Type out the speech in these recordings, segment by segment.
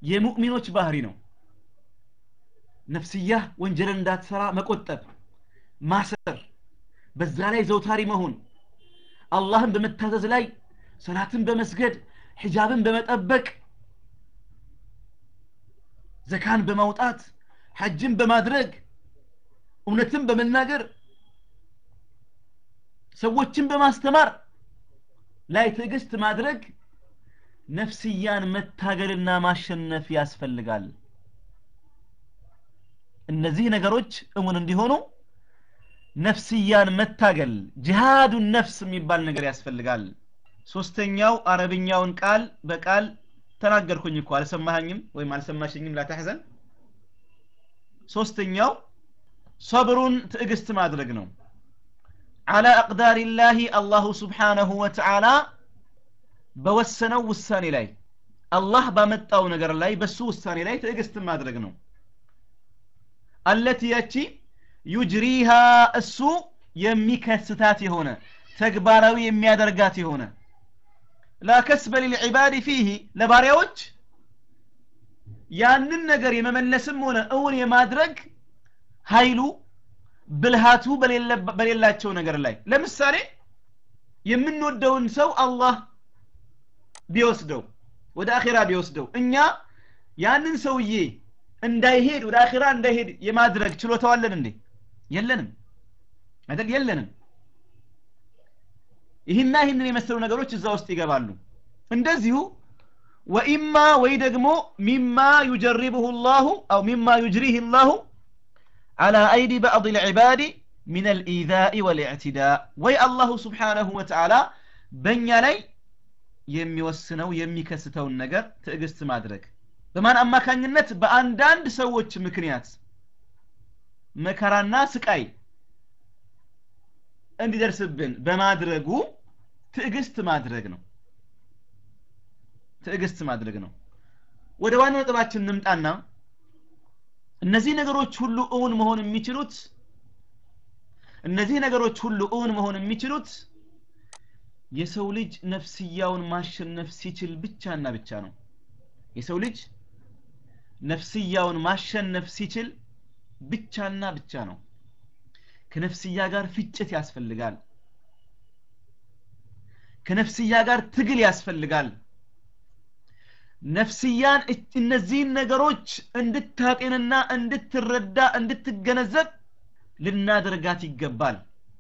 የሙእሚኖች ባህሪ ነው ነፍስያ ወንጀልን እንዳትሰራ መቆጠብ ማሰር በዛ ላይ ዘውታሪ መሆን አላህን በመታዘዝ ላይ ሰላትን በመስገድ ሒጃብን በመጠበቅ ዘካን በማውጣት ሐጅን በማድረግ እውነትን በመናገር ሰዎችን በማስተማር ላይ ትዕግስት ማድረግ ነፍስያን መታገልና ማሸነፍ ያስፈልጋል እነዚህ ነገሮች እሙን እንዲሆኑ ነፍስያን መታገል ጅሃዱን ነፍስ የሚባል ነገር ያስፈልጋል ሶስተኛው አረብኛውን ቃል በቃል ተናገርኩኝ እኮ አልሰማኸኝም ወይም አልሰማሽኝም ላታሕዘን ሶስተኛው ሰብሩን ትዕግስት ማድረግ ነው على أقدار الله الله سبحانه وتعالى በወሰነው ውሳኔ ላይ አላህ ባመጣው ነገር ላይ በሱ ውሳኔ ላይ ትዕግስት ማድረግ ነው አለቲ ያቺ ዩጅሪሃ እሱ የሚከስታት የሆነ ተግባራዊ የሚያደርጋት የሆነ ላ ከስበ ሊልዒባድ ፊህ ለባሪያዎች ያንን ነገር የመመለስም ሆነ እውን የማድረግ ኃይሉ ብልሃቱ በሌላቸው ነገር ላይ ለምሳሌ የምንወደውን ሰው አላህ ቢወስደው ወደ አኼራ ቢወስደው እኛ ያንን ሰውዬ እንዳይሄድ ወደ አኼራ እንዳይሄድ የማድረግ ችሎታዋለን እንዴ የለንም አይደል የለንም ይህና ይህንን የመሰሉ ነገሮች እዛ ውስጥ ይገባሉ እንደዚሁ ወኢማ ወይ ደግሞ ሚማ ዩጀሪብሁ ላሁ አው ሚማ ዩጅሪህ ላሁ على أيدي بعض العباد من الإيذاء والاعتداء وي الله سبحانه وتعالى بنيا لي የሚወስነው የሚከስተውን ነገር ትዕግስት ማድረግ በማን አማካኝነት በአንዳንድ ሰዎች ምክንያት መከራና ስቃይ እንዲደርስብን በማድረጉ ትዕግስት ማድረግ ነው ትዕግስት ማድረግ ነው ወደ ዋና ነጥባችን እንምጣና እነዚህ ነገሮች ሁሉ እውን መሆን የሚችሉት እነዚህ ነገሮች ሁሉ እውን መሆን የሚችሉት የሰው ልጅ ነፍስያውን ማሸነፍ ሲችል ብቻና ብቻ ነው የሰው ልጅ ነፍስያውን ማሸነፍ ሲችል ብቻና ብቻ ነው ከነፍስያ ጋር ፍጭት ያስፈልጋል ከነፍስያ ጋር ትግል ያስፈልጋል ነፍስያን እነዚህን ነገሮች እንድታጤንና እንድትረዳ እንድትገነዘብ ልናደርጋት ይገባል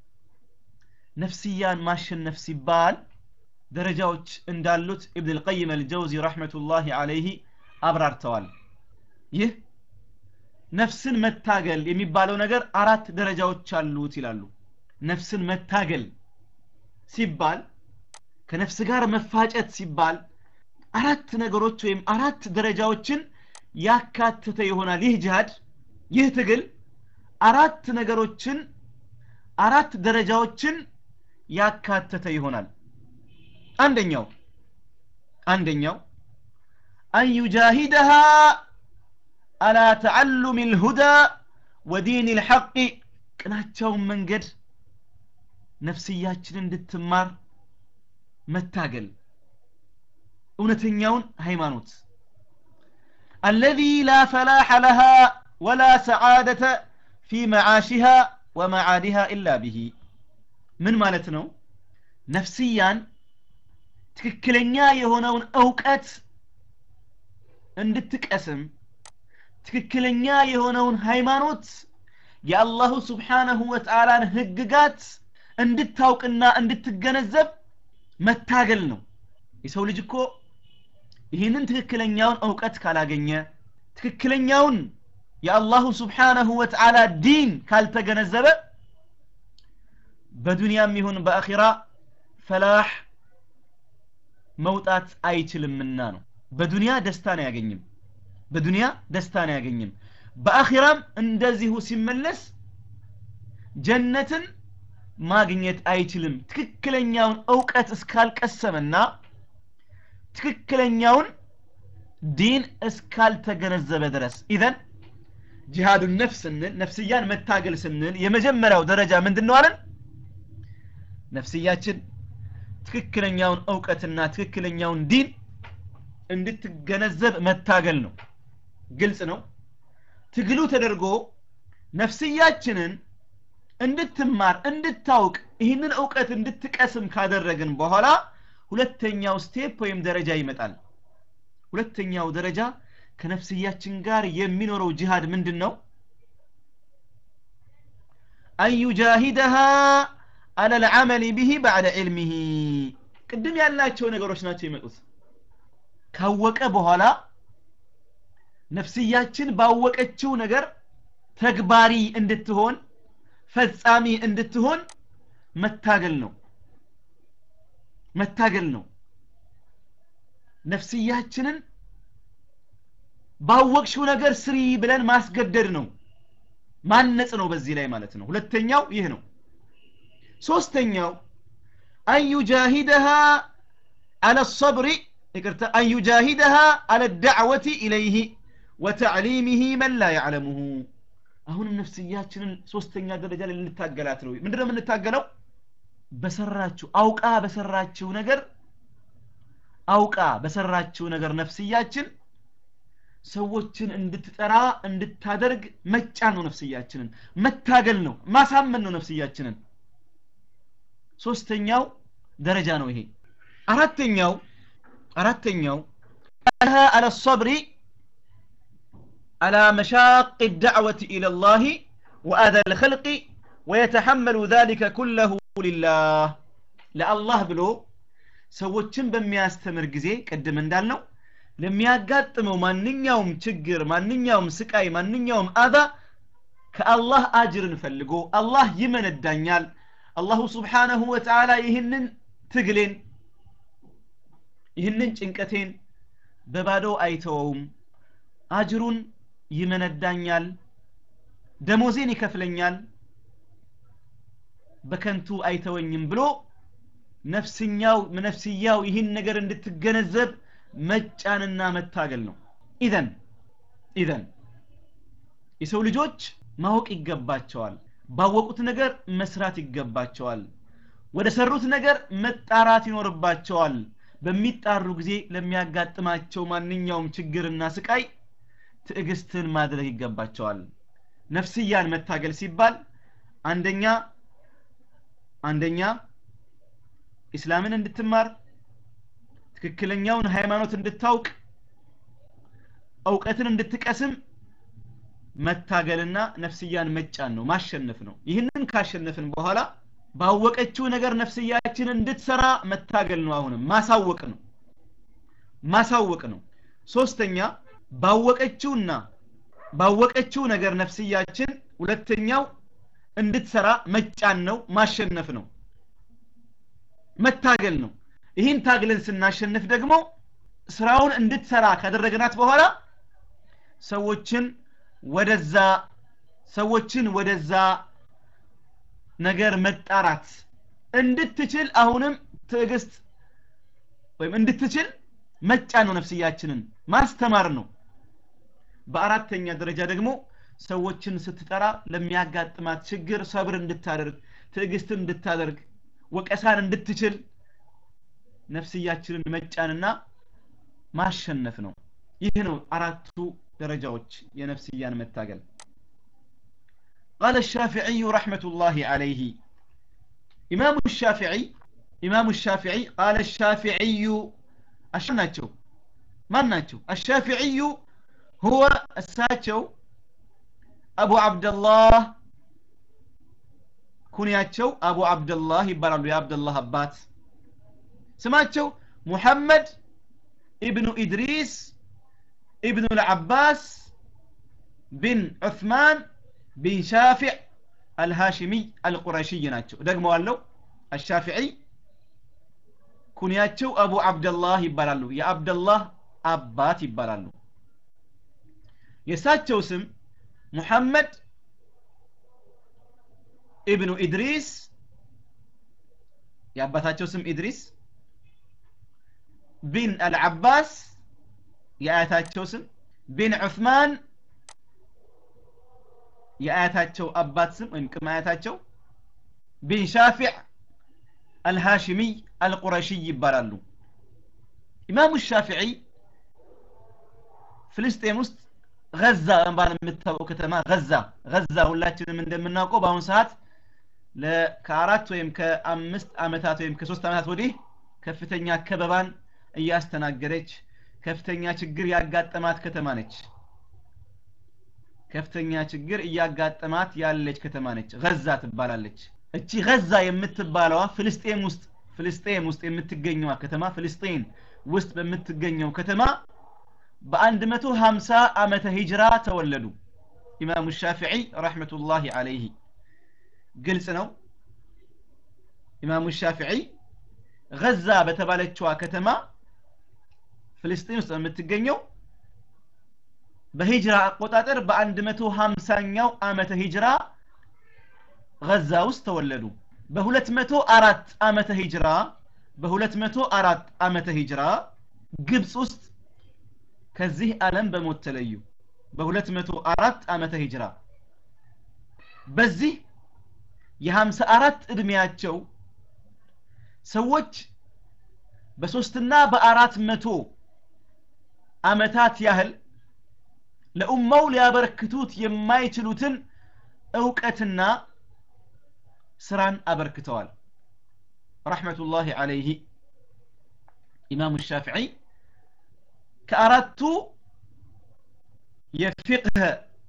ነፍስያን ማሸነፍ ሲባል ደረጃዎች እንዳሉት ኢብን ልቀይም አልጀውዚ ረሕመቱላህ አለይህ አብራርተዋል ይህ ነፍስን መታገል የሚባለው ነገር አራት ደረጃዎች አሉት ይላሉ ነፍስን መታገል ሲባል ከነፍስ ጋር መፋጨት ሲባል አራት ነገሮች ወይም አራት ደረጃዎችን ያካተተ ይሆናል ይህ ጅሃድ ይህ ትግል አራት ነገሮችን አራት ደረጃዎችን ያካተተ ይሆናል አንደኛው አንደኛው አን ዩጃሂደሃ አላ ተዓሉም ልሁዳ ወዲን ልሐቅ ቅናቸውን መንገድ ነፍስያችን እንድትማር መታገል እውነተኛውን ሃይማኖት አለዚ ላ ፈላሐ ለሃ ወላ ሰዓደተ ፊ መዓሽሃ ወመዓዲሃ ኢላ ብሂ ምን ማለት ነው ነፍስያን ትክክለኛ የሆነውን እውቀት እንድትቀስም ትክክለኛ የሆነውን ሃይማኖት የአላሁ ስብሓነሁ ወተዓላን ህግጋት እንድታውቅና እንድትገነዘብ መታገል ነው የሰው ልጅ እኮ ይህንን ትክክለኛውን እውቀት ካላገኘ ትክክለኛውን የአላሁ ስብሓነሁ ወተዓላ ዲን ካልተገነዘበ በዱንያም ይሁን በአኺራ ፈላህ መውጣት አይችልምና ነው በዱንያ ደስታን አያገኝም በዱንያ ደስታን አያገኝም በአኺራም እንደዚሁ ሲመለስ ጀነትን ማግኘት አይችልም ትክክለኛውን እውቀት እስካልቀሰመና ትክክለኛውን ዲን እስካልተገነዘበ ድረስ ኢዘን ጂሃዱን ነፍስ ስንል ነፍስያን መታገል ስንል የመጀመሪያው ደረጃ ምንድን ነው አለን ነፍስያችን ትክክለኛውን እውቀትና ትክክለኛውን ዲን እንድትገነዘብ መታገል ነው ግልጽ ነው ትግሉ ተደርጎ ነፍስያችንን እንድትማር እንድታውቅ ይህንን እውቀት እንድትቀስም ካደረግን በኋላ ሁለተኛው ስቴፕ ወይም ደረጃ ይመጣል ሁለተኛው ደረጃ ከነፍስያችን ጋር የሚኖረው ጂሃድ ምንድን ነው አን ዩጃሂደሃ አለ ልዓመል ብሂ ባዕደ ዕልሚሂ ቅድም ያላቸው ነገሮች ናቸው የመጡት ካወቀ በኋላ ነፍስያችን ባወቀችው ነገር ተግባሪ እንድትሆን ፈጻሚ እንድትሆን መታገል ነው መታገል ነው ነፍስያችንን ባወቅሽው ነገር ስሪ ብለን ማስገደድ ነው ማነጽ ነው በዚህ ላይ ማለት ነው ሁለተኛው ይህ ነው ሶስተኛው አን ዩጃሂደሃ አለ ሰብሪ ይቅርታ አን ዩጃሂደሃ አለ ዳዕወቲ ኢለይህ ወተዕሊሚህ መን ላ ያዕለሙሁ አሁንም ነፍስያችንን ሶስተኛ ደረጃ ላይ ልንታገላት ነው ምንድነው የምንታገለው በሰራችው አውቃ በሰራችው ነገር አውቃ በሰራችው ነገር ነፍስያችን ሰዎችን እንድትጠራ እንድታደርግ መጫን ነው ነፍስያችንን መታገል ነው ማሳመን ነው ነፍስያችንን ሶስተኛው ደረጃ ነው ይሄ አራተኛው አራተኛው على الصبر على مشاق الدعوة إلى الله وأذى الخلق ويتحمل ذلك كله لله لله بلو ሰዎችን በሚያስተምር ጊዜ ቅድም እንዳልነው ለሚያጋጥመው ማንኛውም ችግር ማንኛውም ስቃይ ማንኛውም አዛ ከአላህ አጅርን ፈልጎ አላህ ይመነዳኛል አላሁ ስብሓነሁ ወተዓላ ይህንን ትግሌን ይህንን ጭንቀቴን በባዶ አይተወውም አጅሩን ይመነዳኛል ደሞዜን ይከፍለኛል በከንቱ አይተወኝም ብሎ ነፍስኛው ነፍስያው ይህን ነገር እንድትገነዘብ መጫንና መታገል ነው ኢዘን ኢዘን የሰው ልጆች ማወቅ ይገባቸዋል ባወቁት ነገር መስራት ይገባቸዋል ወደ ሰሩት ነገር መጣራት ይኖርባቸዋል በሚጣሩ ጊዜ ለሚያጋጥማቸው ማንኛውም ችግርና ስቃይ ትዕግስትን ማድረግ ይገባቸዋል ነፍስያን መታገል ሲባል አንደኛ አንደኛ ኢስላምን እንድትማር ትክክለኛውን ሃይማኖት እንድታውቅ እውቀትን እንድትቀስም መታገልና ነፍስያን መጫን ነው ማሸነፍ ነው ይህንን ካሸነፍን በኋላ ባወቀችው ነገር ነፍስያችን እንድትሰራ መታገል ነው አሁንም ማሳወቅ ነው ማሳወቅ ነው ሶስተኛ ባወቀችውና ባወቀችው ነገር ነፍስያችን ሁለተኛው እንድትሰራ መጫን ነው ማሸነፍ ነው መታገል ነው ይህን ታግለን ስናሸንፍ ደግሞ ስራውን እንድትሰራ ካደረግናት በኋላ ሰዎችን ወደዛ ሰዎችን ወደዛ ነገር መጣራት እንድትችል አሁንም ትዕግስት ወይም እንድትችል መጫን ነው ነፍስያችንን ማስተማር ነው በአራተኛ ደረጃ ደግሞ ሰዎችን ስትጠራ ለሚያጋጥማት ችግር ሰብር እንድታደርግ ትዕግስትን እንድታደርግ ወቀሳን እንድትችል ነፍስያችንን መጫንና ማሸነፍ ነው ይህ ነው አራቱ ደረጃዎች የነፍስያን መታገል قال الشافعي رحمة الله عليه إمام الشافعي إمام الشافعي قال الشافعي أشناتشو من ناتشو الشافعي هو الساتشو أبو عبد الله ኩንያቸው አቡ አብደላህ ይባላሉ የአብደላህ አባት ስማቸው ሙሐመድ ኢብኑ ኢድሪስ ኢብኑ ልዓባስ ቢን ዑثማን ቢን ሻፊዕ አልሃሽሚይ አልቁረሽይ ናቸው ደግመዋለው አሻፊዒ ኩንያቸው አቡ አብደላህ ይባላሉ የአብደላህ አባት ይባላሉ የእሳቸው ስም ሙሐመድ ኢብኑ ኢድሪስ የአባታቸው ስም ኢድሪስ ቢን አልዓባስ የአያታቸው ስም ቢን ዑስማን የአያታቸው አባት ስም ወይም ቅም አያታቸው ቢን ሻፊዕ አልሃሽሚይ አልቁረሽይ ይባላሉ ኢማሙ ሻፊዒ ፍልስጤም ውስጥ ገዛ በመባል የምታወቀው ከተማ ገዛ ገዛ ሁላችንም እንደምናውቀው በአሁኑ ሰዓት ከአራት ወይም ከአምስት ዓመታት ወይም ከሶስት ዓመታት ወዲህ ከፍተኛ ከበባን እያስተናገደች ከፍተኛ ችግር ያጋጠማት ከተማ ነች ከፍተኛ ችግር እያጋጠማት ያለች ከተማ ነች ገዛ ትባላለች እቺ ገዛ የምትባለዋ ፍልስጤም ውስጥ ፍልስጤም ውስጥ የምትገኘዋ ከተማ ፍልስጤን ውስጥ በምትገኘው ከተማ በ150 ዓመተ ሂጅራ ተወለዱ ኢማሙ ሻፊዒ ረሕመቱላሂ አለይህ ግልጽ ነው ኢማሙ ሻፊዒ ገዛ በተባለችዋ ከተማ ፍልስጤን ውስጥ በምትገኘው በሂጅራ አቆጣጠር በ150ኛው ዓመተ ሂጅራ ገዛ ውስጥ ተወለዱ በ204 ዓመተ ሂጅራ በ204 ዓመተ ሂጅራ ግብፅ ውስጥ ከዚህ ዓለም በሞት ተለዩ በ204 ዓመተ ሂጅራ በዚህ የ54 ዕድሜያቸው ሰዎች በሶስትና በአራት መቶ ዓመታት ያህል ለኡማው ሊያበረክቱት የማይችሉትን እውቀትና ስራን አበርክተዋል ረሕመቱላሂ አለይህ ኢማሙ ሻፊዒ ከአራቱ የፊቅህ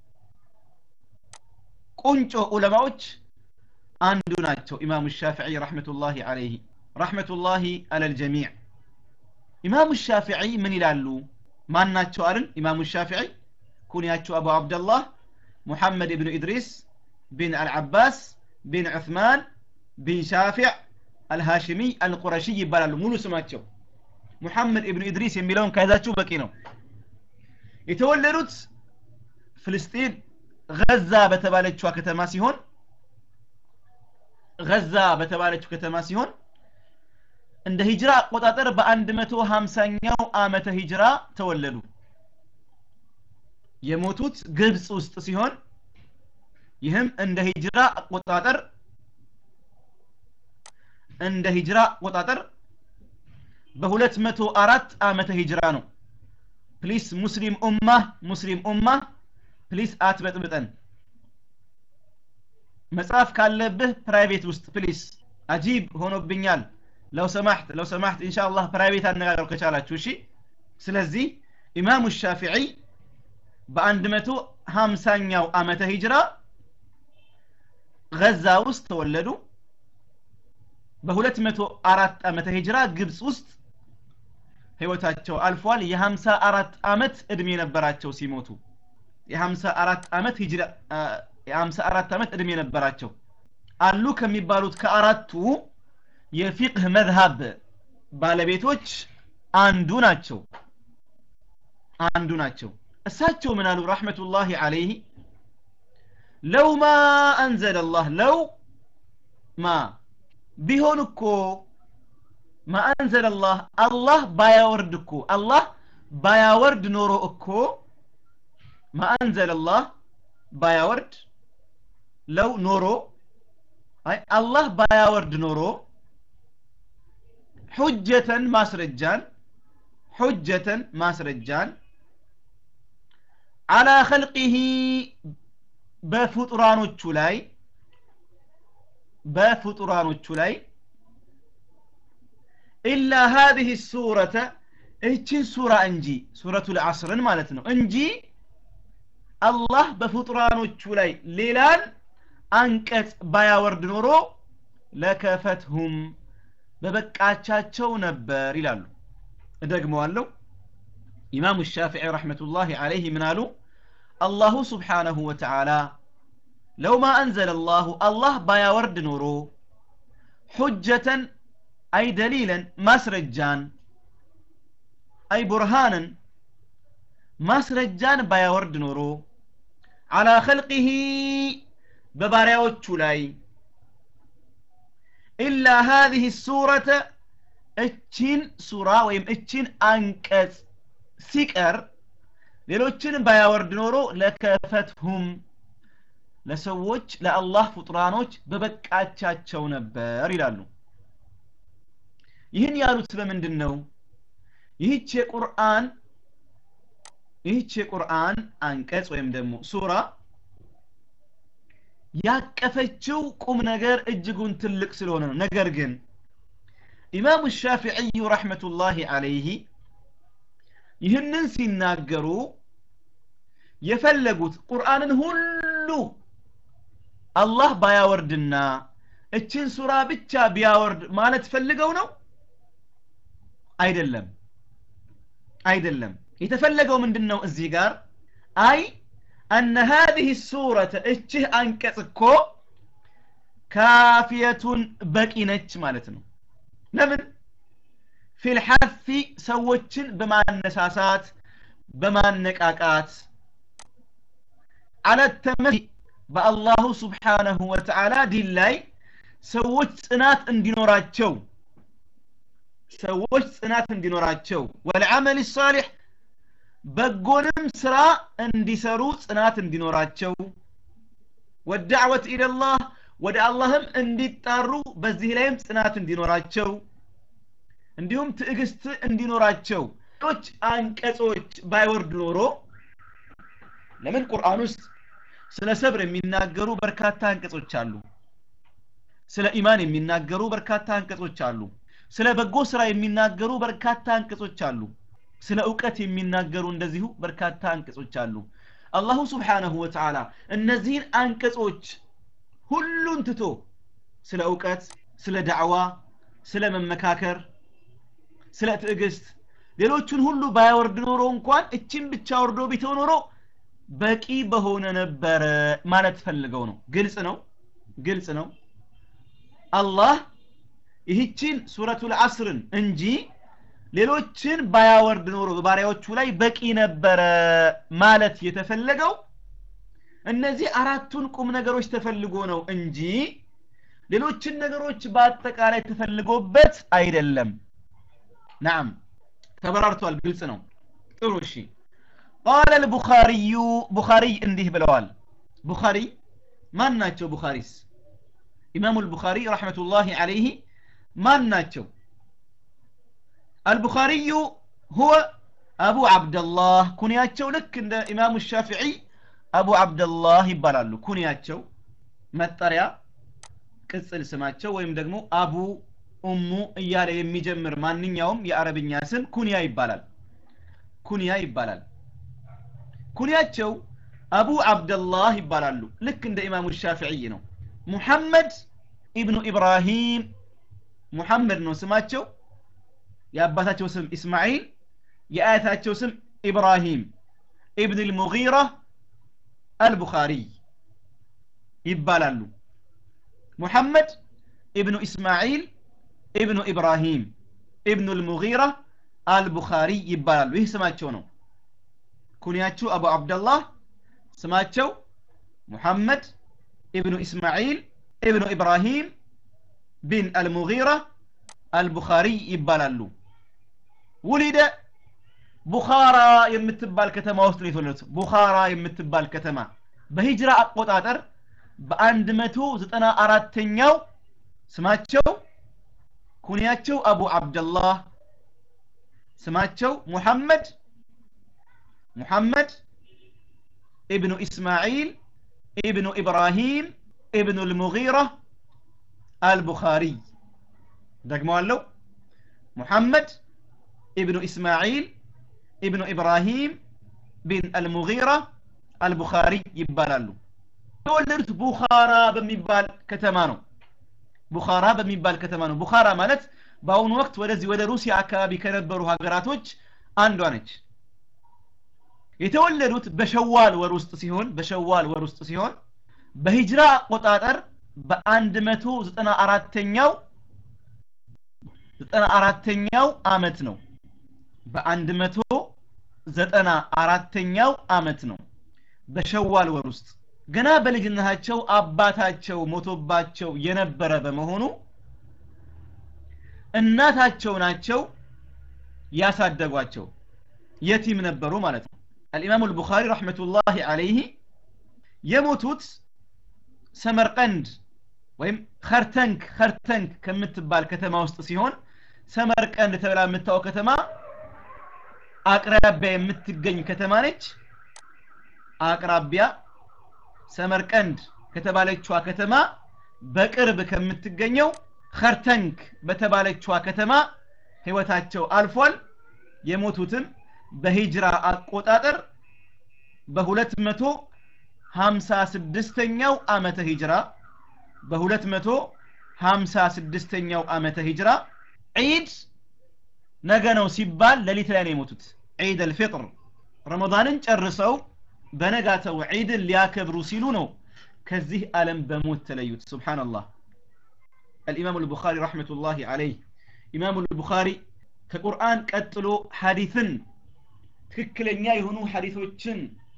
ቁንጮ ዑለማዎች አንዱ ናቸው ኢማሙ ሻፊዒ ረሕመቱላሂ አለይህ ረሕመቱላሂ አለልጀሚዕ ኢማሙ ሻፊዒ ምን ይላሉ ማን ናቸው አልን ኢማሙ ሻፊዒ ኩንያቸው አቡ አብደላህ ሙሐመድ ብኑ ኢድሪስ ቢን አልዓባስ ቢን ዑስማን ቢን ሻፊዕ አልሃሽሚ አልቁረሺ ይባላሉ ሙሉ ስማቸው ሙሐመድ ኢብኑ ኢድሪስ የሚለውን ከያዛችሁ በቂ ነው የተወለዱት ፍልስጤን ገዛ በተባለችዋ ከተማ ሲሆን ገዛ በተባለችው ከተማ ሲሆን እንደ ሂጅራ አቆጣጠር በ150ኛው ዓመተ ሂጅራ ተወለዱ የሞቱት ግብፅ ውስጥ ሲሆን ይህም እንደ ሂጅራ አቆጣጠር እንደ ሂጅራ አቆጣጠር በ204 ዓመተ ሂጅራ ነው ፕሊስ ሙስሊም ኡማ ሙስሊም ኡማ ፕሊስ አትበጥብጠን መጽሐፍ ካለብህ ፕራይቬት ውስጥ ፕሊስ አጂብ ሆኖብኛል ለው ሰማሕት ለው ሰማሕት ኢንሻአላህ ፕራይቬት አነጋገሩ ከቻላችሁ እሺ ስለዚህ ኢማሙ ሻፊዒ በአንድ መቶ ሀምሳኛው ዓመተ ሂጅራ ገዛ ውስጥ ተወለዱ በሁለት መቶ አራት ዓመተ ሂጅራ ግብፅ ውስጥ ህይወታቸው አልፏል የሀምሳ አራት ዓመት እድሜ ነበራቸው ሲሞቱ የሀምሳ አራት ዓመት ሂጅራ የሀምሳ አራት ዓመት እድሜ ነበራቸው አሉ ከሚባሉት ከአራቱ የፊቅህ መዝሀብ ባለቤቶች አንዱ ናቸው አንዱ ናቸው እሳቸው ምን አሉ ረሕመቱላሂ አለይህ ለው ማ አንዘለ አላህ ለው ማ ቢሆን እኮ ማ አንዘለ አላህ አላህ ባያወርድ እኮ አላህ ባያወርድ ኖሮ እኮ ማ አንዘለ አላህ ባያወርድ ለው ኖሮ አይ አላህ ባያወርድ ኖሮ ሑጀተን ማስረጃን ሑጀተን ማስረጃን አላ ኸልቂሂ በፍጡራኖቹ ላይ በፍጡራኖቹ ላይ ኢላ ሀዚህ ሱረተ እችን ሱራ እንጂ ሱረቱ ልዓስርን ማለት ነው እንጂ አላህ በፍጡራኖቹ ላይ ሌላን አንቀጽ ባያወርድ ኖሮ ለከፈትሁም በበቃቻቸው ነበር ይላሉ እደግመዋለሁ ኢማሙ ሻፊዒ ረሕመቱላሂ አለይህ ምን አሉ አላሁ ስብሓነሁ ወተዓላ ለው ማ አንዘለ አላሁ አላህ ባያወርድ ኖሮ ሑጀተን አይ ደሊለን ማስረጃን አይ ቡርሃንን ማስረጃን ባያወርድ ኖሮ አላ ኸልቂሂ በባሪያዎቹ ላይ ኢላ ሃዚህ ሱረተ እቺን ሱራ ወይም እቺን አንቀጽ ሲቀር ሌሎችን ባያወርድ ኖሮ ለከፈትሁም ለሰዎች ለአላህ ፍጡራኖች በበቃቻቸው ነበር ይላሉ ይህን ያሉት በምንድን ነው ይህች የቁርአን ይህች የቁርአን አንቀጽ ወይም ደግሞ ሱራ ያቀፈችው ቁም ነገር እጅጉን ትልቅ ስለሆነ ነው ነገር ግን ኢማሙ ሻፊዕዩ ረሕመቱላሂ አለይህ ይህንን ሲናገሩ የፈለጉት ቁርአንን ሁሉ አላህ ባያወርድና እችን ሱራ ብቻ ቢያወርድ ማለት ፈልገው ነው አይደለም አይደለም የተፈለገው ምንድን ነው እዚህ ጋር አይ أن هذه السورة እችህ አንቀጽ እኮ ካፊየቱን በቂ ነች ማለት ነው ለምን ፊል ሐፊ ሰዎችን በማነሳሳት በማነቃቃት አለ ተመሲ በአላሁ ስብሓነሁ ወተዓላ ዲን ላይ ሰዎች ጽናት እንዲኖራቸው ሰዎች ጽናት እንዲኖራቸው ወልዓመል ሳሊሕ በጎንም ስራ እንዲሰሩ ጽናት እንዲኖራቸው ወዳዕወት ኢለላህ ወደ አላህም እንዲጣሩ በዚህ ላይም ጽናት እንዲኖራቸው እንዲሁም ትዕግስት እንዲኖራቸው ሌሎች አንቀጾች ባይወርድ ኖሮ ለምን ቁርአን ውስጥ ስለ ሰብር የሚናገሩ በርካታ አንቀጾች አሉ ስለ ኢማን የሚናገሩ በርካታ አንቀጾች አሉ ስለ በጎ ስራ የሚናገሩ በርካታ አንቀጾች አሉ ስለ እውቀት የሚናገሩ እንደዚሁ በርካታ አንቀጾች አሉ አላሁ ስብሓነሁ ወተዓላ እነዚህን አንቀጾች ሁሉን ትቶ ስለ እውቀት ስለ ዳዕዋ ስለ መመካከር ስለ ትዕግስት ሌሎቹን ሁሉ ባያወርድ ኖሮ እንኳን እችን ብቻ ወርዶ ቢተው ኖሮ በቂ በሆነ ነበረ ማለት ፈልገው ነው ግልጽ ነው ግልጽ ነው አላህ ይህችን ሱረቱል አስርን እንጂ ሌሎችን ባያወርድ ኖሮ በባሪያዎቹ ላይ በቂ ነበረ ማለት የተፈለገው እነዚህ አራቱን ቁም ነገሮች ተፈልጎ ነው እንጂ ሌሎችን ነገሮች በአጠቃላይ ተፈልጎበት አይደለም ናም ተበራርቷል ግልጽ ነው ጥሩ እሺ ቃለ ልቡኻሪዩ ቡኻሪ እንዲህ ብለዋል ቡኻሪ ማን ናቸው ቡኻሪስ ኢማሙ ልቡኻሪ ረሕመቱላሂ አለይህ ማን ናቸው البخاري هو أبو عبد الله كنياتشو لك عند إمام الشافعي أبو عبد الله يبالالو كنياتشو متريا ቅጽል ስማቸው ወይም ደግሞ አቡ ኡሙ እያለ የሚጀምር ማንኛውም የአረብኛ ስም ኩንያ ይባላል ኩንያ ይባላል ኩንያቸው አቡ አብደላህ ይባላሉ ልክ እንደ ኢማሙ ሻፊዕይ ነው ሙሐመድ ኢብኑ ኢብራሂም ሙሐመድ ነው ስማቸው የአባታቸው ስም ኢስማዒል የአያታቸው ስም ኢብራሂም ኢብን ልሙጊራ አልቡኻሪ ይባላሉ ሙሐመድ ኢብኑ ኢስማዒል ኢብኑ ኢብራሂም ኢብኑ ልሙጊራ አልቡኻሪ ይባላሉ ይህ ስማቸው ነው ኩንያችሁ አቡ አብደላህ ስማቸው ሙሐመድ ኢብኑ ኢስማዒል ኢብኑ ኢብራሂም ቢን አልሙጊራ አልቡኻሪ ይባላሉ ውሊደ ቡኻራ የምትባል ከተማ ውስጥ ነው የተወለዱት ቡኻራ የምትባል ከተማ በሂጅራ አቆጣጠር በአንድ መቶ ዘጠና አራተኛው ስማቸው ኩንያቸው አቡ አብደላህ ስማቸው ሙሐመድ ሙሐመድ ኢብኑ ኢስማዒል ኢብኑ ኢብራሂም ኢብኑ ልሙጊራ አልቡኻሪ ደግመዋለሁ ሙሐመድ ኢብኑ ኢስማዒል ኢብኑ ኢብራሂም ቢን አልሙጊራ አልቡኻሪ ይባላሉ የተወለዱት ቡኻራ በሚባል ከተማ ነው ቡኻራ በሚባል ከተማ ነው ቡኻራ ማለት በአሁኑ ወቅት ወደዚህ ወደ ሩሲያ አካባቢ ከነበሩ ሀገራቶች አንዷ ነች የተወለዱት በሸዋል ወር ውስጥ ሲሆን በሸዋል ወር ውስጥ ሲሆን በሂጅራ አቆጣጠር በአንድ መቶ ዘጠና አራተኛው ዘጠና አራተኛው አመት ነው በአንድ መቶ ዘጠና አራተኛው አመት ነው በሸዋል ወር ውስጥ ገና በልጅነታቸው አባታቸው ሞቶባቸው የነበረ በመሆኑ እናታቸው ናቸው ያሳደጓቸው የቲም ነበሩ ማለት ነው አልኢማሙ አልቡኻሪ ረሕመቱላሂ አለይህ የሞቱት ሰመርቀንድ ወይም ከርተንክ ከርተንክ ከምትባል ከተማ ውስጥ ሲሆን ሰመርቀንድ ተብላ የምታወቅ ከተማ አቅራቢያ የምትገኝ ከተማ ነች አቅራቢያ ሰመርቀንድ ከተባለችዋ ከተማ በቅርብ ከምትገኘው ከርተንክ በተባለችዋ ከተማ ህይወታቸው አልፏል የሞቱትም በሂጅራ አቆጣጠር በሁለት መቶ ሀምሳ ስድስተኛው ዓመተ ሂጅራ በሁለት መቶ ሀምሳ ስድስተኛው ዓመተ ሂጅራ ዒድ ነገ ነው ሲባል ሌሊት ላይ ነው የሞቱት ዒድ አልፊጥር ረመዳንን ጨርሰው በነጋተው ዒድን ሊያከብሩ ሲሉ ነው ከዚህ ዓለም በሞት ተለዩት ሱብሓነላህ الإمام البخاري رحمة الله عليه إمام البخاري كقرآن قتلو حديثا ትክክለኛ የሆኑ ሐዲሶችን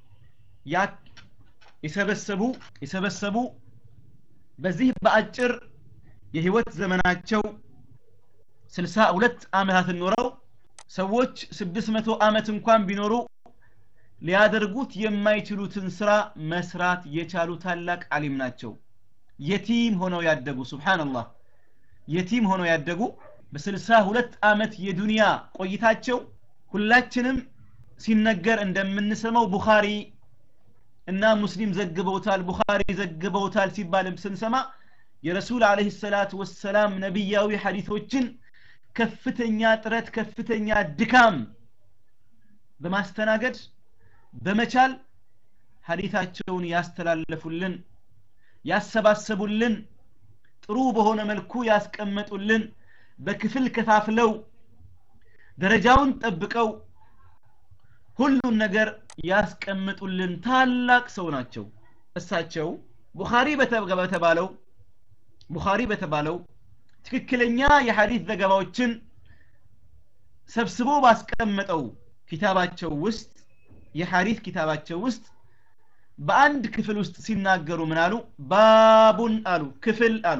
የሰበሰቡ የሰበሰቡ በዚህ በአጭር የህይወት ዘመናቸው ስልሳ ሁለት ዓመታትን ኖረው ሰዎች ስድስት መቶ ዓመት እንኳን ቢኖሩ ሊያደርጉት የማይችሉትን ስራ መስራት የቻሉ ታላቅ አሊም ናቸው የቲም ሆነው ያደጉ ሱብሓንላህ የቲም ሆነው ያደጉ በስልሳ ሁለት ዓመት የዱንያ ቆይታቸው ሁላችንም ሲነገር እንደምንሰማው ቡኻሪ እና ሙስሊም ዘግበውታል ቡኻሪ ዘግበውታል ሲባልም ስንሰማ የረሱል አለህ ሰላት ወሰላም ነቢያዊ ሐዲቶችን ከፍተኛ ጥረት ከፍተኛ ድካም በማስተናገድ በመቻል ሐዲታቸውን ያስተላለፉልን ያሰባሰቡልን ጥሩ በሆነ መልኩ ያስቀመጡልን በክፍል ከፋፍለው ደረጃውን ጠብቀው ሁሉን ነገር ያስቀምጡልን ታላቅ ሰው ናቸው እሳቸው ቡኻሪ በተባለው ቡኻሪ በተባለው ትክክለኛ የሐዲት ዘገባዎችን ሰብስቦ ባስቀመጠው ኪታባቸው ውስጥ የሐዲት ኪታባቸው ውስጥ በአንድ ክፍል ውስጥ ሲናገሩ ምን አሉ ባቡን አሉ ክፍል አሉ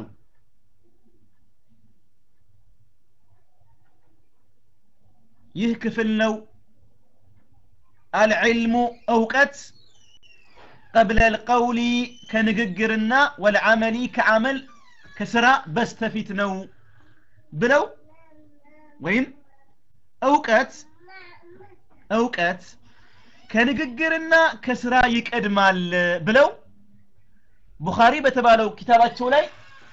ይህ ክፍል ነው አልዕልሙ እውቀት ቀብለ ልቀውሊ ከንግግርና ወልዓመሊ ከዓመል ከስራ በስተፊት ነው ብለው ወይም እውቀት እውቀት ከንግግርና ከስራ ይቀድማል ብለው ቡኻሪ በተባለው ኪታባቸው ላይ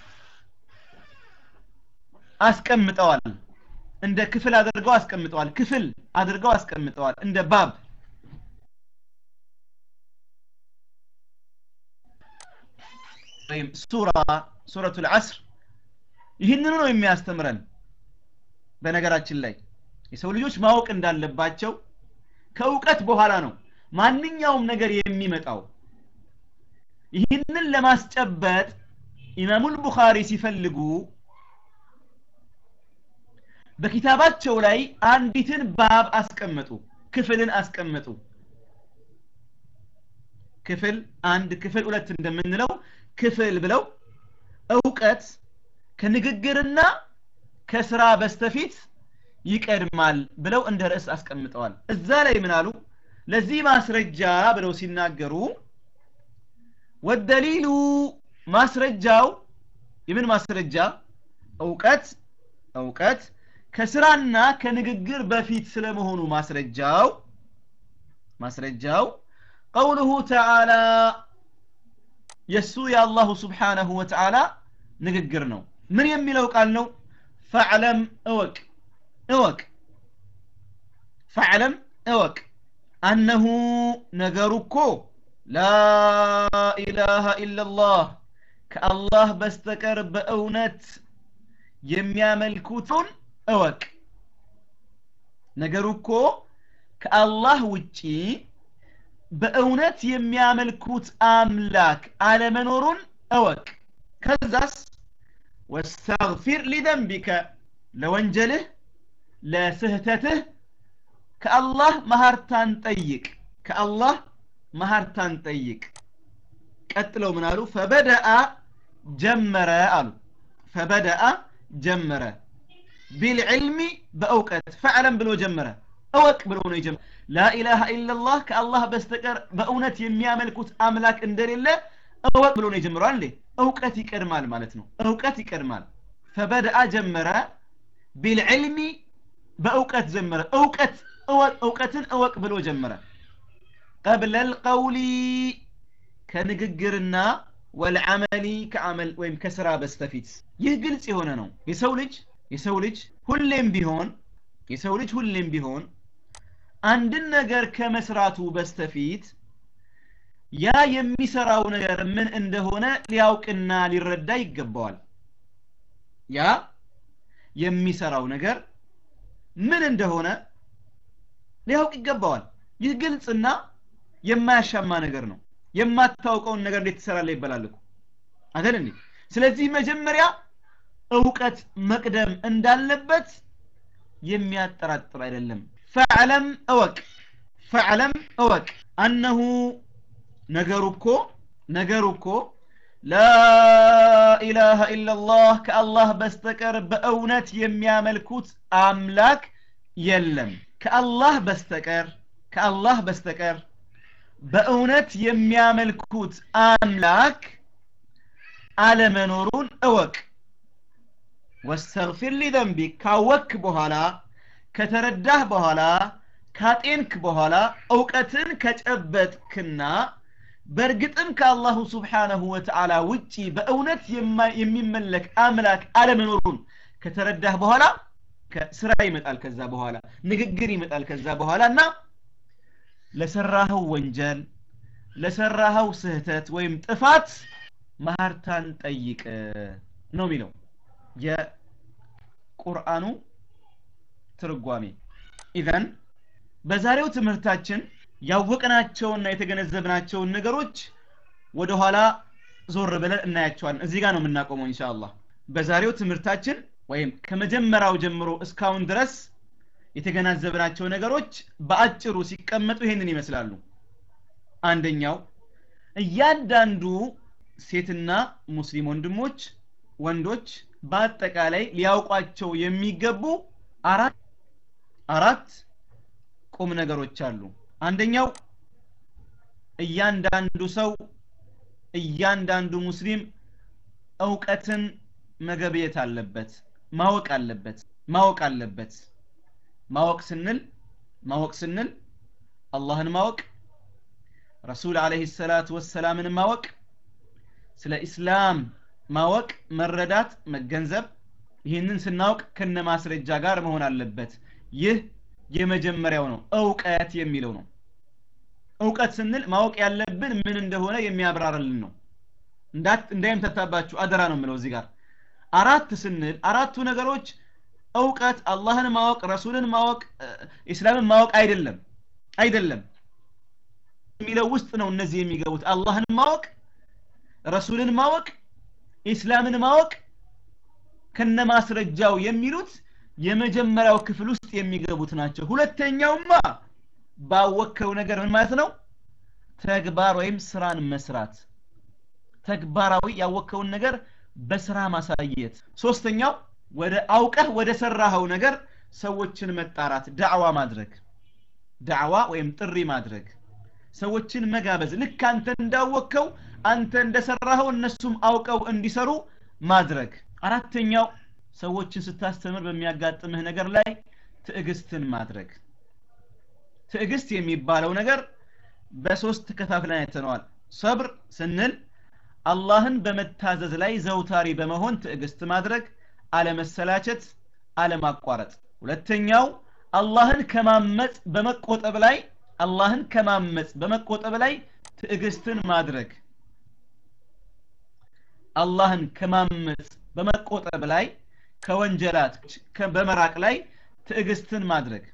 አስቀምጠዋል እንደ ክፍል አድርገው አስቀምጠዋል ክፍል አድርገው አስቀምጠዋል እንደ ባብ ወይም ሱራ ሱረቱ ልዓስር ይህንኑ ነው የሚያስተምረን በነገራችን ላይ የሰው ልጆች ማወቅ እንዳለባቸው ከእውቀት በኋላ ነው ማንኛውም ነገር የሚመጣው ይህንን ለማስጨበጥ ኢማሙል ቡኻሪ ሲፈልጉ በኪታባቸው ላይ አንዲትን ባብ አስቀመጡ ክፍልን አስቀመጡ ክፍል አንድ ክፍል ሁለት እንደምንለው ክፍል ብለው እውቀት ከንግግርና ከስራ በስተፊት ይቀድማል ብለው እንደ ርዕስ አስቀምጠዋል እዛ ላይ ምን አሉ ለዚህ ማስረጃ ብለው ሲናገሩ ወደሊሉ ማስረጃው የምን ማስረጃ እውቀት እውቀት ከስራና ከንግግር በፊት ስለመሆኑ ማስረጃው ማስረጃው ቀውሉሁ ተዓላ የእሱ የአላሁ ስብሓነሁ ወተዓላ ንግግር ነው ምን የሚለው ቃል ነው ፈዕለም እወቅ እወቅ ፈዕለም እወቅ አነሁ ነገሩ እኮ ላኢላሃ ኢላላህ ከአላህ በስተቀር በእውነት የሚያመልኩትን እወቅ ነገሩ እኮ ከአላህ ውጪ በእውነት የሚያመልኩት አምላክ አለመኖሩን እወቅ ከዛስ ወስተግፊር ሊደንቢከ ለወንጀልህ ለስህተትህ ከአላህ መሀርታን ጠይቅ ከአላህ መሀርታን ጠይቅ ቀጥለው ምን አሉ ፈበደአ ጀመረ አሉ ፈበደአ ጀመረ ቢልዕልሚ በእውቀት ፈዕለም ብሎ ጀመረ እወቅ ብሎ ነው የጀመረ ላኢላሃ ኢላላህ ከአላህ በስተቀር በእውነት የሚያመልኩት አምላክ እንደሌለ እወቅ ብሎ ነው የጀመረው አንዴ እውቀት ይቀድማል ማለት ነው እውቀት ይቀድማል ፈበደአ ጀመረ ቢልዕልሚ በእውቀት ጀመረ እውቀት እውቀትን እወቅ ብሎ ጀመረ ቀብለ ልቀውሊ ከንግግርና ወልዓመሊ ከአመል ወይም ከስራ በስተፊት ይህ ግልጽ የሆነ ነው የሰው ልጅ የሰው ልጅ ሁሌም ቢሆን የሰው ልጅ ሁሌም ቢሆን አንድን ነገር ከመስራቱ በስተፊት ያ የሚሰራው ነገር ምን እንደሆነ ሊያውቅና ሊረዳ ይገባዋል ያ የሚሰራው ነገር ምን እንደሆነ ሊያውቅ ይገባዋል ይህ ግልጽና የማያሻማ ነገር ነው የማታውቀውን ነገር እንዴት ትሰራለህ ይባላል እኮ አይደል እንዴ ስለዚህ መጀመሪያ እውቀት መቅደም እንዳለበት የሚያጠራጥር አይደለም ፈዕለም እወቅ ፈዕለም እወቅ አነሁ ነገሩ እኮ ነገሩ እኮ ላኢላሃ ኢላላህ ከአላህ በስተቀር በእውነት የሚያመልኩት አምላክ የለም ከአላህ በስተቀር ከአላህ በስተቀር በእውነት የሚያመልኩት አምላክ አለመኖሩን እወቅ ወስተግፊር ሊዘንቢክ ካወክ በኋላ ከተረዳህ በኋላ ካጤንክ በኋላ እውቀትን ከጨበጥክና በእርግጥም ከአላሁ ስብሓነሁ ወተዓላ ውጪ በእውነት የሚመለክ አምላክ አለመኖሩን ከተረዳህ በኋላ ስራ ይመጣል ከዛ በኋላ ንግግር ይመጣል ከዛ በኋላ እና ለሰራኸው ወንጀል ለሰራኸው ስህተት ወይም ጥፋት ማህርታን ጠይቅ ነው የሚለው የቁርአኑ ትርጓሜ ኢዘን በዛሬው ትምህርታችን ያወቅናቸውና የተገነዘብናቸውን ነገሮች ወደኋላ ዞር ብለን እናያቸዋለን እዚህ ጋር ነው የምናቆመው ኢንሻአላህ በዛሬው ትምህርታችን ወይም ከመጀመሪያው ጀምሮ እስካሁን ድረስ የተገናዘብናቸው ነገሮች በአጭሩ ሲቀመጡ ይህንን ይመስላሉ አንደኛው እያንዳንዱ ሴትና ሙስሊም ወንድሞች ወንዶች በአጠቃላይ ሊያውቋቸው የሚገቡ አራት አራት ቁም ነገሮች አሉ አንደኛው እያንዳንዱ ሰው እያንዳንዱ ሙስሊም እውቀትን መገብየት አለበት ማወቅ አለበት ማወቅ አለበት ማወቅ ስንል ማወቅ ስንል አላህን ማወቅ ረሱል አለህ ሰላት ወሰላምን ማወቅ ስለ ኢስላም ማወቅ መረዳት መገንዘብ ይህንን ስናውቅ ከነ ማስረጃ ጋር መሆን አለበት ይህ የመጀመሪያው ነው እውቀት የሚለው ነው እውቀት ስንል ማወቅ ያለብን ምን እንደሆነ የሚያብራርልን ነው እንዳይምተታባችሁ አደራ ነው የምለው እዚህ ጋር አራት ስንል አራቱ ነገሮች እውቀት አላህን ማወቅ ረሱልን ማወቅ ኢስላምን ማወቅ አይደለም አይደለም የሚለው ውስጥ ነው እነዚህ የሚገቡት አላህን ማወቅ ረሱልን ማወቅ ኢስላምን ማወቅ ከነ ማስረጃው የሚሉት የመጀመሪያው ክፍል ውስጥ የሚገቡት ናቸው ሁለተኛውማ ባወከው ነገር ምን ማለት ነው ተግባር ወይም ስራን መስራት ተግባራዊ ያወከውን ነገር በስራ ማሳየት ሶስተኛው ወደ አውቀህ ወደ ሰራኸው ነገር ሰዎችን መጣራት ዳዕዋ ማድረግ ዳዕዋ ወይም ጥሪ ማድረግ ሰዎችን መጋበዝ ልክ አንተ እንዳወከው አንተ እንደሰራኸው እነሱም አውቀው እንዲሰሩ ማድረግ አራተኛው ሰዎችን ስታስተምር በሚያጋጥምህ ነገር ላይ ትዕግስትን ማድረግ ትዕግስት የሚባለው ነገር በሶስት ከፋፍለን አይተነዋል ሰብር ስንል አላህን በመታዘዝ ላይ ዘውታሪ በመሆን ትዕግስት ማድረግ አለመሰላቸት አለማቋረጥ ሁለተኛው አላህን ከማመፅ በመቆጠብ ላይ አላህን ከማመፅ በመቆጠብ ላይ ትዕግስትን ማድረግ አላህን ከማመፅ በመቆጠብ ላይ ከወንጀላት በመራቅ ላይ ትዕግስትን ማድረግ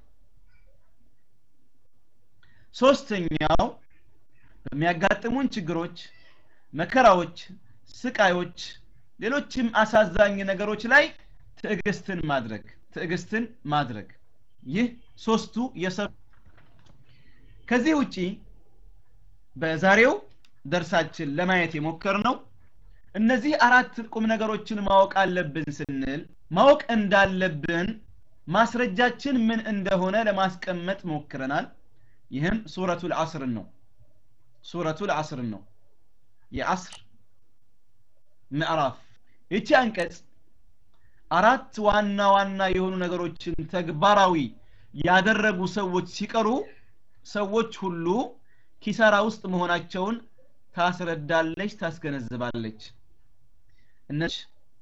ሶስተኛው በሚያጋጥሙን ችግሮች መከራዎች ስቃዮች ሌሎችም አሳዛኝ ነገሮች ላይ ትዕግስትን ማድረግ ትዕግስትን ማድረግ ይህ ሶስቱ የሰብ ከዚህ ውጪ በዛሬው ደርሳችን ለማየት የሞከር ነው እነዚህ አራት ቁም ነገሮችን ማወቅ አለብን ስንል ማወቅ እንዳለብን ማስረጃችን ምን እንደሆነ ለማስቀመጥ ሞክረናል ይህም ሱረቱል አስርን ነው ሱረቱል አስርን ነው የአስር ምዕራፍ ይቺ አንቀጽ አራት ዋና ዋና የሆኑ ነገሮችን ተግባራዊ ያደረጉ ሰዎች ሲቀሩ ሰዎች ሁሉ ኪሳራ ውስጥ መሆናቸውን ታስረዳለች ታስገነዝባለች እነዚህ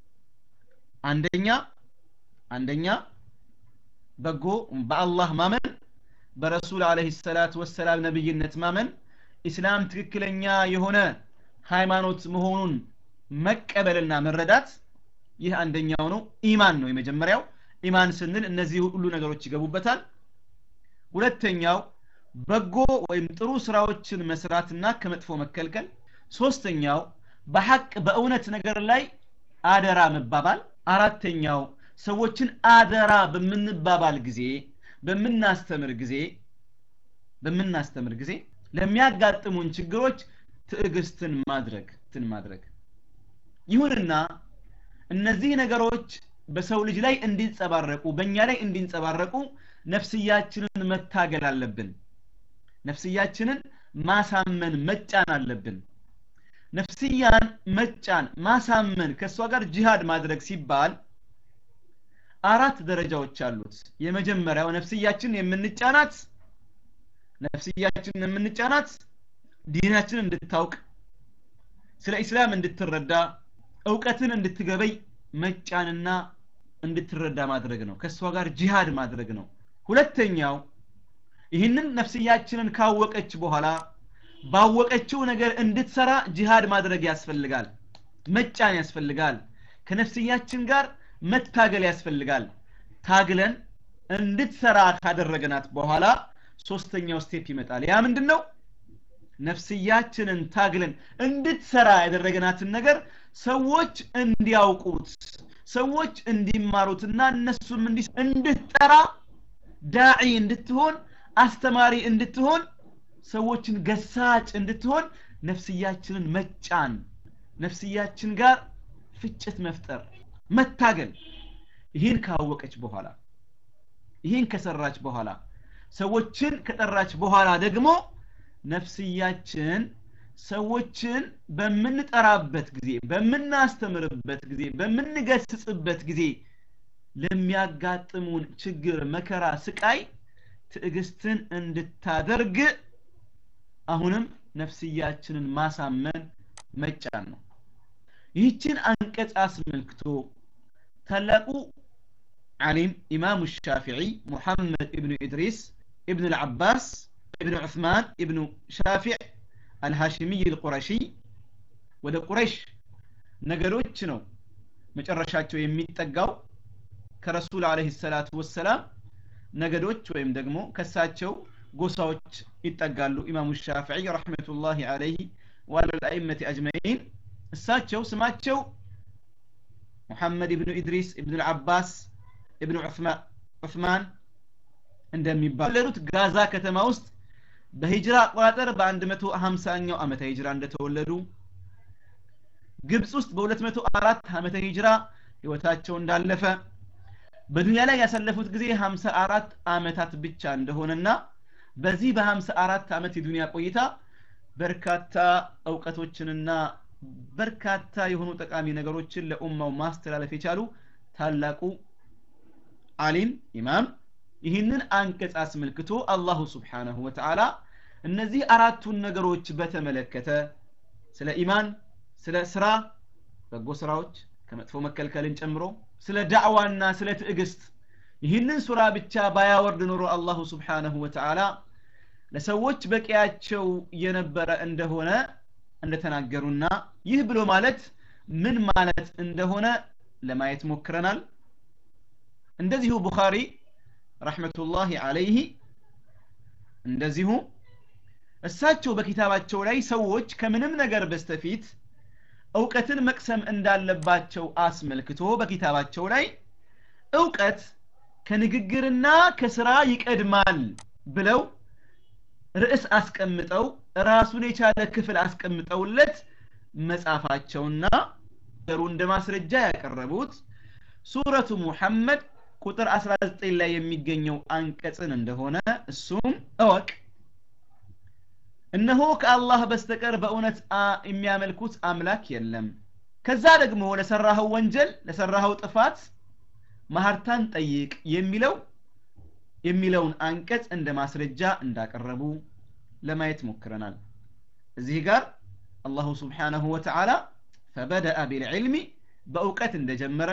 አንደኛ አንደኛ በጎ በአላህ ማመን በረሱል አለህ ሰላት ወሰላም ነብይነት ማመን ኢስላም ትክክለኛ የሆነ ሃይማኖት መሆኑን መቀበልና መረዳት ይህ አንደኛው ነው ኢማን ነው የመጀመሪያው ኢማን ስንል እነዚህ ሁሉ ነገሮች ይገቡበታል ሁለተኛው በጎ ወይም ጥሩ ስራዎችን መስራትና ከመጥፎ መከልከል ሶስተኛው በሐቅ በእውነት ነገር ላይ አደራ መባባል አራተኛው ሰዎችን አደራ በምንባባል ጊዜ በምናስተምር ጊዜ በምናስተምር ጊዜ ለሚያጋጥሙን ችግሮች ትዕግስትን ማድረግ ትን ማድረግ ይሁንና እነዚህ ነገሮች በሰው ልጅ ላይ እንዲንጸባረቁ በእኛ ላይ እንዲንጸባረቁ ነፍስያችንን መታገል አለብን ነፍስያችንን ማሳመን መጫን አለብን ነፍስያን መጫን ማሳመን ከእሷ ጋር ጂሃድ ማድረግ ሲባል አራት ደረጃዎች አሉት የመጀመሪያው ነፍስያችን የምንጫናት ነፍስያችን የምንጫናት ዲናችን እንድታውቅ ስለ ኢስላም እንድትረዳ እውቀትን እንድትገበይ መጫንና እንድትረዳ ማድረግ ነው ከእሷ ጋር ጂሃድ ማድረግ ነው ሁለተኛው ይህንን ነፍስያችንን ካወቀች በኋላ ባወቀችው ነገር እንድትሰራ ጂሃድ ማድረግ ያስፈልጋል መጫን ያስፈልጋል ከነፍስያችን ጋር መታገል ያስፈልጋል ታግለን እንድትሰራ ካደረገናት በኋላ ሶስተኛው ስቴፕ ይመጣል ያ ምንድን ነው ነፍስያችንን ታግለን እንድትሰራ ያደረገናትን ነገር ሰዎች እንዲያውቁት ሰዎች እንዲማሩትና እነሱም እንድትጠራ ዳዒ እንድትሆን አስተማሪ እንድትሆን ሰዎችን ገሳጭ እንድትሆን ነፍስያችንን መጫን ነፍስያችን ጋር ፍጭት መፍጠር መታገል ይህን ካወቀች በኋላ ይህን ከሰራች በኋላ ሰዎችን ከጠራች በኋላ ደግሞ ነፍስያችን ሰዎችን በምንጠራበት ጊዜ በምናስተምርበት ጊዜ በምንገስጽበት ጊዜ ለሚያጋጥሙን ችግር መከራ ስቃይ ትዕግስትን እንድታደርግ አሁንም ነፍስያችንን ማሳመን መጫን ነው ይህችን አንቀጽ አስመልክቶ ታላቁ ዓሊም ኢማሙ ሻፊዒ ሙሐመድ ኢብኑ ኢድሪስ ኢብኑ ልዓባስ ኢብኑ ዑስማን ኢብኑ ሻፊዕ አልሃሽሚይ ልቁረሺ ወደ ቁረሽ ነገዶች ነው መጨረሻቸው የሚጠጋው ከረሱል አለህ ሰላቱ ወሰላም ነገዶች ወይም ደግሞ ከሳቸው ጎሳዎች ይጠጋሉ ኢማሙ ሻፊዒ ረሕመቱላሂ አለይህ ወአለልአይመት አጅመዒን እሳቸው ስማቸው ሙሐመድ ኢብኑ ኢድሪስ ኢብኑ ልዓባስ ኢብኑ ዑስማን እንደሚባሉት ጋዛ ከተማ ውስጥ በሂጅራ አቆጣጠር በ150ኛው ዓመተ ሂጅራ እንደተወለዱ ግብፅ ውስጥ በ204 ዓመተ ሂጅራ ህይወታቸው እንዳለፈ በዱንያ ላይ ያሳለፉት ጊዜ 54 ዓመታት ብቻ እንደሆነና በዚህ በ54 ዓመት የዱንያ ቆይታ በርካታ እውቀቶችንና በርካታ የሆኑ ጠቃሚ ነገሮችን ለኡማው ማስተላለፍ የቻሉ ታላቁ አሊም ኢማም ይህንን አንቀጽ አስመልክቶ አላሁ ስብሓነሁ ወተዓላ እነዚህ አራቱን ነገሮች በተመለከተ ስለ ኢማን ስለ ስራ በጎ ስራዎች ከመጥፎ መከልከልን ጨምሮ ስለ ዳዕዋና ስለ ትዕግስት ይህንን ሱራ ብቻ ባያወርድ ኖሮ አላሁ ስብሓነሁ ወተዓላ ለሰዎች በቂያቸው የነበረ እንደሆነ እንደተናገሩና ይህ ብሎ ማለት ምን ማለት እንደሆነ ለማየት ሞክረናል እንደዚሁ ቡኻሪ ረሕመቱላሂ አለይህ እንደዚሁ እሳቸው በኪታባቸው ላይ ሰዎች ከምንም ነገር በስተፊት እውቀትን መቅሰም እንዳለባቸው አስመልክቶ በኪታባቸው ላይ እውቀት ከንግግርና ከስራ ይቀድማል ብለው ርዕስ አስቀምጠው ራሱን የቻለ ክፍል አስቀምጠውለት መጻፋቸውና ነገሩ እንደ ማስረጃ ያቀረቡት ሱረቱ ሙሐመድ ቁጥር 19 ላይ የሚገኘው አንቀጽን እንደሆነ እሱም እወቅ እነሆ ከአላህ በስተቀር በእውነት የሚያመልኩት አምላክ የለም ከዛ ደግሞ ለሰራኸው ወንጀል ለሰራኸው ጥፋት ማህርታን ጠይቅ የሚለው የሚለውን አንቀጽ እንደ ማስረጃ እንዳቀረቡ ለማየት ሞክረናል እዚህ ጋር አላሁ ስብሓነሁ ወተዓላ ፈበደአ ቢልዕልሚ በእውቀት እንደጀመረ